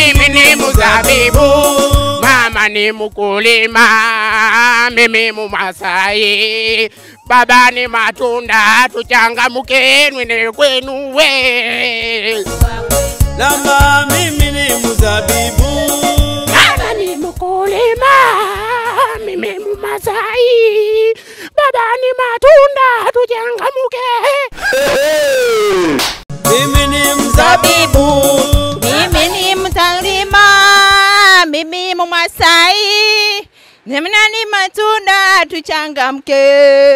mimi ni mzabibu, mama ni mkulima, mimi Mumasai, baba ni matunda, tuchangamkeni ni kwenu we. Lamba mimi ni mzabibu, Mama ni mkulima, mimi Mumasai, baba ni matunda, tuchangamke. mimi ni mzabibu, Mimi ni mtalima, mimi Mumasai, namna ni matunda tuchangamke.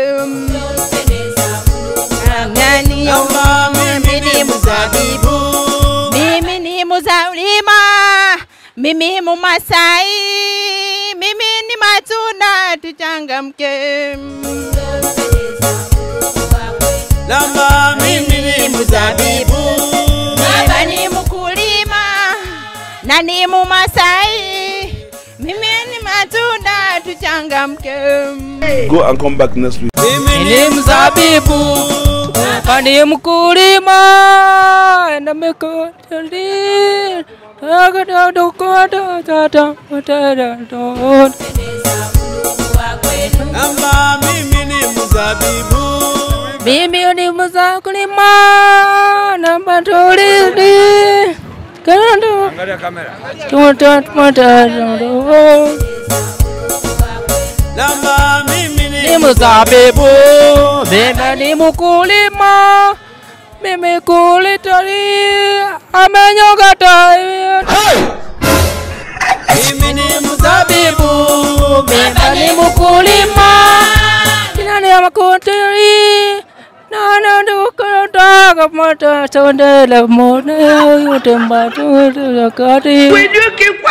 Nani yo? lamba mimi ni mzabibu, Mimi ni mzalima, mimi Mumasai, mimi ni matunda tuchangamke. lamba mimi ni mzabibu, Baba ni mkulima na ni Mumasai, mimi ni matunda tuchangamke. Go and come back next week. mimi ni mzabibu hapa ni mkulima na mikoteli lamba mimi ni mzabibu, mimi ni mzakulima na matolili Angalia kamera. lamba mimi ni ni mzabibu mimi ni mkulima mimi kulitali amenyogata mimi ni mzabibu, mimi ni mkulima kina ni makutiri nana dukata kapata sondela mone yote mbatu kati